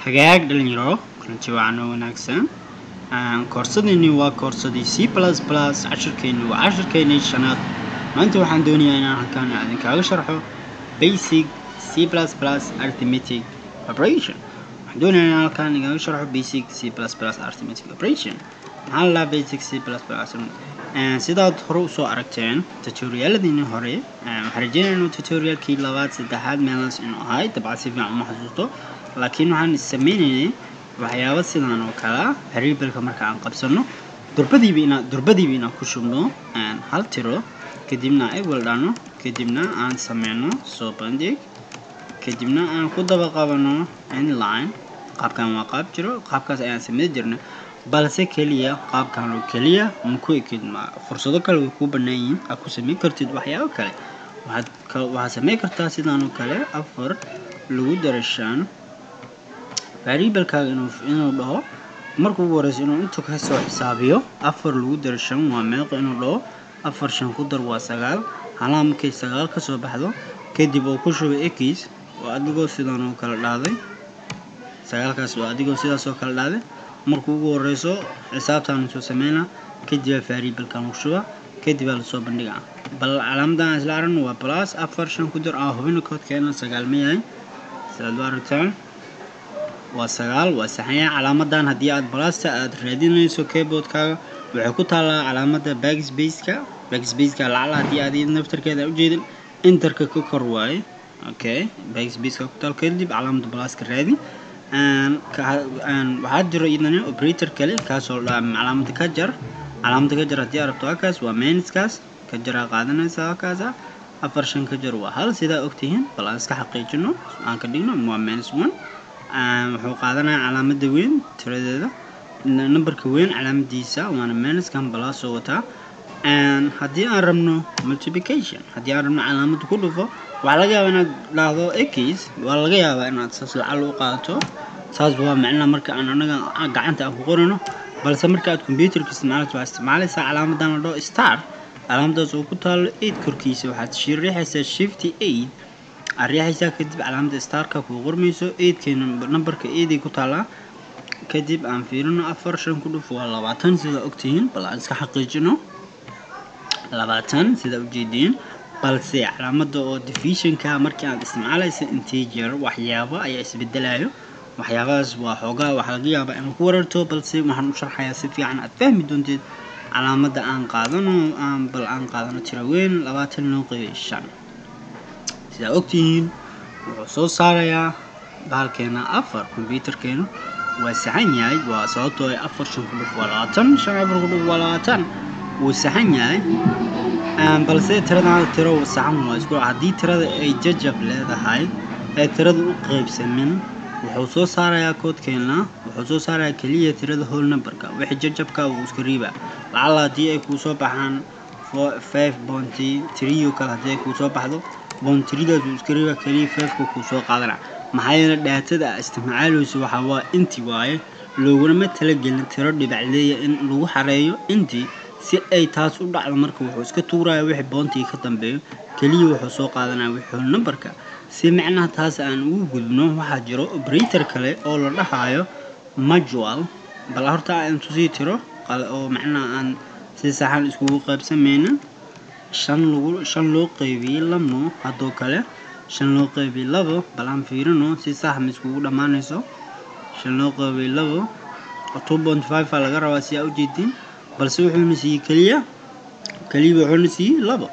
hagaag dhalinyaro kulanti wacan wanaagsan koorsadeenni waa koorsadii c plus plus cashirkeenni waa cashirkeenii shanaad maanta waxaan doonayaa inaan halkaan idinkaaga sharxo basic c plus plus arithmetic operation waxaan doonayaa inaan halkaan idinkaaga sharxo basic c plus plus arithmetic operation maxaa la dhahaa basic c plus plus sidaad hore usoo aragteen tutorialadiini hore waxaan rajeynaya inuu tutorialkii labaad saddexaad meelaas inuu ahay dabcan si fiican uma xasuusto laakiin waxaan sameynaynay waxyaaba sidan oo kale variableka marka aan qabsano durbadiiba inaan durbadiiba inaan ku shubno hal tiro kadibna ay waldhano kadibna aan sameyno soo bandhig kadibna aan ku daba qabano inline qaabkan waa qaab jiro qaabkaas ayaan sameyn jirnay balse keliya qaabkan oo keliya ma ku ekid fursado kale way kuu bannaan yihiin aad ku sameyn kartid waxyaabo kale waxaad waxaad sameyn kartaa sidan oo kale afar lagu dara shan variablekaaga inuu inuu dhaho marka ugu horeysa inuu inta kasoo xisaabiyo afar lagu dara shan waa meeqo inuu dhaho afar shan ku dar waa sagaal halaa markay sagaal kasoo baxdo kadib oo ku shuba ekis oo adigoo sidan oo kale dhahday sagaalkaas oo adigoo sidaas oo kale dhahday marka ugu horeyso xisaabtaan soo sameynaa kadib aa variablekan lagu shuba kadib aa lasoo bandhigaa bal calaamadan isla aragno waa plus afar shan ku dar aa hubina koodkeena sagaal ma yahay sidaad u aragtaan waa sagaal waa saxanya calaamadan haddii aad balasta aad raadinayso keyboardkaaga waxay ku taalaa calaamada backsbaceka backsbaceka lacala haddii aad naftarkeeda ujeedin interka ka kor waaye okay backsbaceka ku taal kadib calaamada balaska raadi waxaa jiro idana operator kale kaasoo la calaamada ka jar calaamada ka jar haddii aad rabto halkaas waa minuskaas ka jaraa qaadanaysa halkaasa afar shan ka jar waa hal sidaa ogtihiin bal aan iska xaqiijino aan ka dhigno waa minus one wuxuu qaadanaya calaamada weyn tiradeeda numberka weyn calaamadiisa waana minuskan balaasoo wataa haddii aan rabno multiplication haddii aan rabno calaamada ku dhufo waxaa laga yaabaa inaad dhahdo ekis waa laga yaabaa inaad saas lacal u qaadato saas waa macnaha marka aan anaga gacanta aan ku qorano balse marka aad computerka isticmaalayso waa isticmaalaysaa calaamadan la dhaho star calaamadaas oo ku taalo eight korkiisa waxaad riixaysaa shifty eight aad riixaysaa kadib calaamada starka kuu qormayso eidkeena numberka eiday ku taalaa kadib aan fiirino afar shan ku dhufo waa labaatan sidaa ogtihiin bal aan iska xaqiijino labaatan sidaa ujeediin balse calaamada oo divisionka markii aad isticmaalaysa integer waxyaabo ayaa isbedelayo waxyaabahaas waa xoogaa waxaa laga yaabaa inaad ku wararto balse waxaan u sharxayaa si fiican aad fahmi doonteed calaamada aan qaadano aan bal aan qaadano tiro weyn labaatan loo qeybay shan sidaa ogtihiin wuxuu soo saarayaa bahalkeena afar combyuterkeenu waa saxan yahay waa sababtoo ay afar shan ku dhuf waa labaatan shan afar ku dhuf waa labaatan wuu saxan yahay balse tiradan tiro saxan waa isku haddii tirada ay jajab leedahay ee tirada u qeybsamin wuxuu soo saarayaa koodkeena wuxuu soo saarayaa keliya tirada whole numberka wixii jajabka wuu iska riibaa lacala haddii ay kuu soo baxaan five bounty trio kale haddii ay kuu soo baxdo bountridaas wuu iska riibaa keliya fiveka kuu soo qaadana maxaa yeele dhaatada isticmaaleyso waxaa waa inti waaye looguna talagelin tiro dhibacleeya in lagu xareeyo inti si ay taas u dhacdo marka wuxuu iska tuuraya wixii boontiga ka dambeeyo keliya wuxuu soo qaadanaya wixii whole numberka si macnaha taas aan ugu gudbno waxaa jiro operator kale oo la dhahayo majual bal horta aan tusii tiro oo macnaha aan si saxan iskugu qaybsameynin shan lagu shan loo qeybiyey lamo haddoo kale shan loo qeybiyey labo bal aan fiirino si sax ma iskugu dhammaanayso shan loo qeybiyey labo two point five aa laga rabaa si aa ujeedin balse wuxuuna siiyey keliya keliya wuxuuna siiyey labo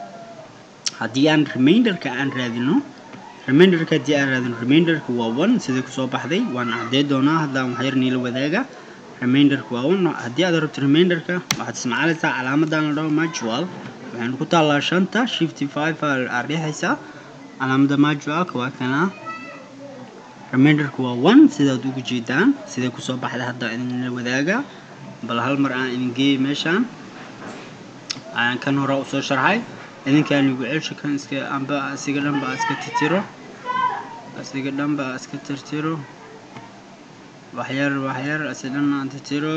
haddii aan reminderka aan raadino reminderka haddii aan raadino reminderka waa one sidai kusoo baxday waan cadey doonaa haddaan waxyar niila wadaaga reminderka waa one haddii aad rabto reminderka waxaad isticmaalaysaa calaamadan la dhaho majual waxaynu ku taallaa shanta shifty five aa riixaysaa calaamada majualka waa kana reminderka waa one sidaad ugu jeedaan siday kusoo baxday hadda idinla wadaaga bal hal mar aan idin geeyay meeshaan aan kan hore usoo sharxay idinkaan igu celsho kan iska amba asiga dhanba iska tirtiro asiga dhanba iska tirtiro waxyar waxyar asi dhan aan tirtiro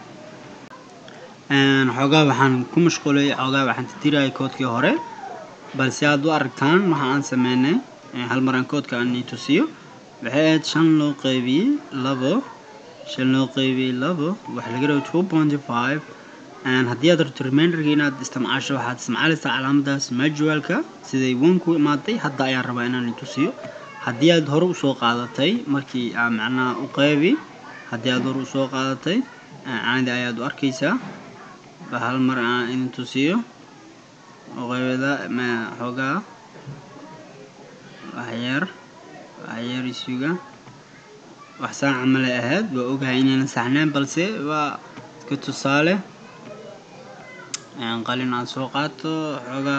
xoogaa waxaan ku mashquulay xoogaa waxaan tirtirayay koodkii hore balse aad u aragtaan waxa aan sameynay hal mar aan koodka aan tusiyo waxay ahayd shan loo qaybiyey labo shan loo qaybiyey labo waxa laga rabo two pointy five haddii aad rabto reminderka inaad isticmaasho waxaad isticmaalaysaa calaamadaas majualka siday one ku imaaday hadda ayaan rabaa inaan tusiyo haddii aad hore usoo qaadatay markii aa macnaha u qaybi haddii aad hore usoo qaadatay caadi ayaad u arkaysaa hal mar aan idin tusiyo uqaybada xoogaa waxyar waxyar isuga wax saan camalay ahayd waa ogahay inayna saxneen balse waa iska tusaale qalin aad soo qaato xoogaa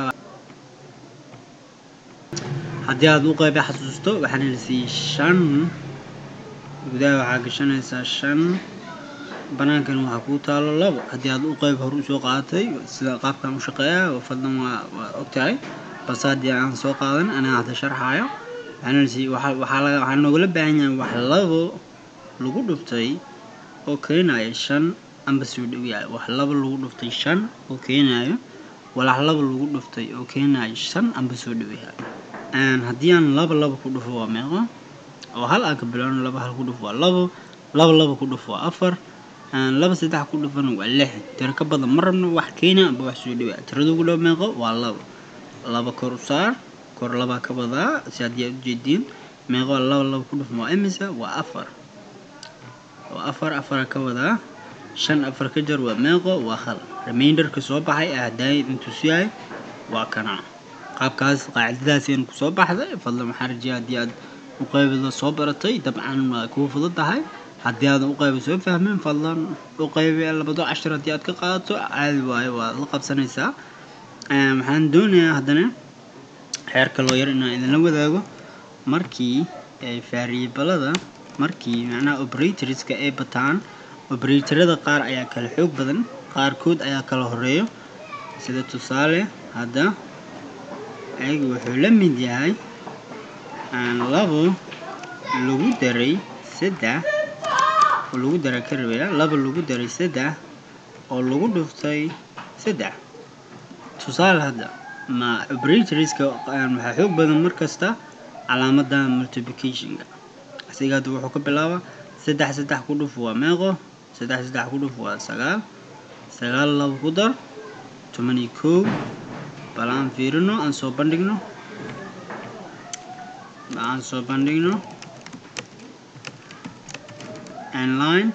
haddii aad u qayba xasuusto waxaana la siiyey shan gudaha waxaa gashanaysaa shan banaankan waxaa kuu taalo labo haddii aad u qayb hore usoo qaadatay sida qaabkan u shaqeeya fadlan waa waa ogtahay balse haddii aan soo qaadan anaa hadda sharxaayo waxaana la siiyey waxaa waxaa laga waxaa noogala baahan yahay wax labo lagu dhuftay oo keenaya shan amba soo dhaweyahay wax laba lagu dhuftay shan oo keenayo walax laba lagu dhuftay oo keenayo shan amba soo dhaweyahay haddii aan laba laba ku dhufo waa meeqo oo hal aan ka bilowno laba hal ku dhufo waa labo laba laba ku dhufo waa afar laba saddex ku dhufana waa lix tiro ka badan ma rabno wax keena amba wax soo dhaweya tirada ugu dhow meeqo waa labo laba kor u saar kor labaa ka badaa si haddii aad ujeediin meeqo laba laba ku dhufo waa imisa waa afar waa afar afara ka wadaa shan afar ka jar waa meeqo waa hal reminderka soo baxay ee haddaay intusiyahay waa kana qaabkaas qaacidadaas aynu kusoo baxday fadlan waxaan rajeeya haddii aad u qaybida soo baratay dabcan waa kuu fudud tahay haddii aadan u qayba soo fahmin fadlan u qaybi labado cashir haddii aad ka qaadato caadi waayo waad la qabsanaysaa waxaan doonayaa haddana xeerka loo yar inaan idinla wadaago markii variablada markii macnaha operatorska ay bataan operatorada qaar ayaa kala xoog badan qaarkood ayaa kala horeeyo sida tusaale hadda ayaga wuxuu la mid yahay labo lagu daray saddex oo lagu daray ka rabaya laba lagu daray saddex oo lagu dhuftay saddex tusaale hadda ma operatorska waxaa xoog badan markasta calaamada multiplicationka asiga hadda wuxuu ka bilaabaa saddex saddex ku dhuf waa meeqo saddex saddex ku dhuf waa sagaal sagaal laba ku dar toban iyo kow bal aan fiirino aan soo bandhigno bal aan soo bandhigno online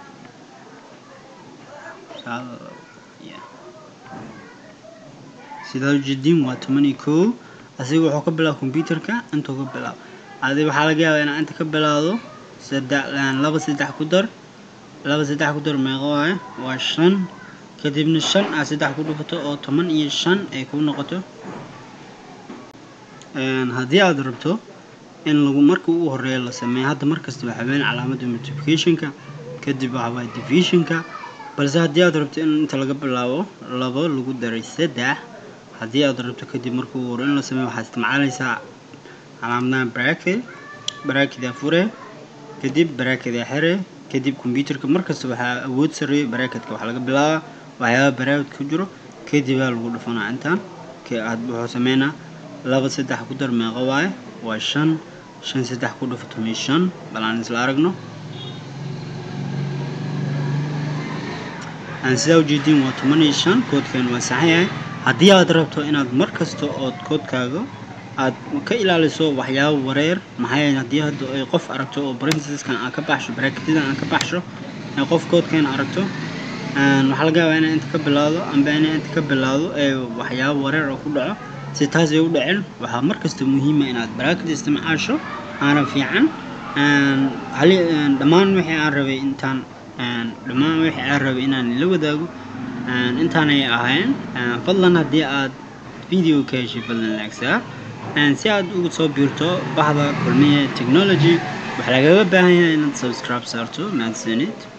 sidaa ujeediin waa toban iyo kow asiga wuxuu ka bilaaba computerka intuu ka bilaabo adi waxaa laga yaabaa inaa inta ka bilaado saddex laba saddex ku dar laba saddex ku dar meeqo waaye waa shan kadibna shan aad saddex ku dhufato oo toban iyo shan ay ku noqoto haddii aad rabto in lagu marka ugu horeeya la sameeyo hadda markasta waxaa weyn calaamada multiplicationka kadib waxawaaye divisionka balse haddii aad rabto in inta laga bilaabo labo lagu daray saddex haddii aad rabto kadib marka ugu hore in la sameeyo waxaad isticmaalaysaa calaamadaha bracket bracketaa fure kadib bracketaa xire kadib computerka markasta waxaa awood sareeyo bracketka waxaa laga bilaabaa waxyaaba bracket ku jiro kadibaa lagu dhufanaa intaan wuxuu sameynaa laba saddex ku dar meeqo waaye waa shan shan saddex ku dhufo toban shan bal aan isla aragno aan sidaa ujeediin waa toban iyo shan koodkan waa saxan yahay haddii aad rabto inaad mar kasta ood koodkaaga aad ka ilaaliso waxyaabo wareer maxaa yeele haddii hadda ay qof aragto oo brinceskan aan ka baxsho bracketyada aan ka baxsho ee qof koodkan aragto waxaa laga yaabaa inay inta ka bilaado amba inay inta ka bilaado ee waxyaabo wareer oo ku dhaco si taas ay u dhaceen waxaa markasta muhiima inaad bracket isticmaasho aana fiican hali dhammaan wixii aan rabay intaan dhammaan wixii aan rabay inaan la wadaago intaanay ahayn fadlan haddii aad video ka heshay fadlan laagsaa si aad ugu soo biirto bahda kulmiye technology waxaa lagaga baahan yahay inaad subscribe saarto mahadsanid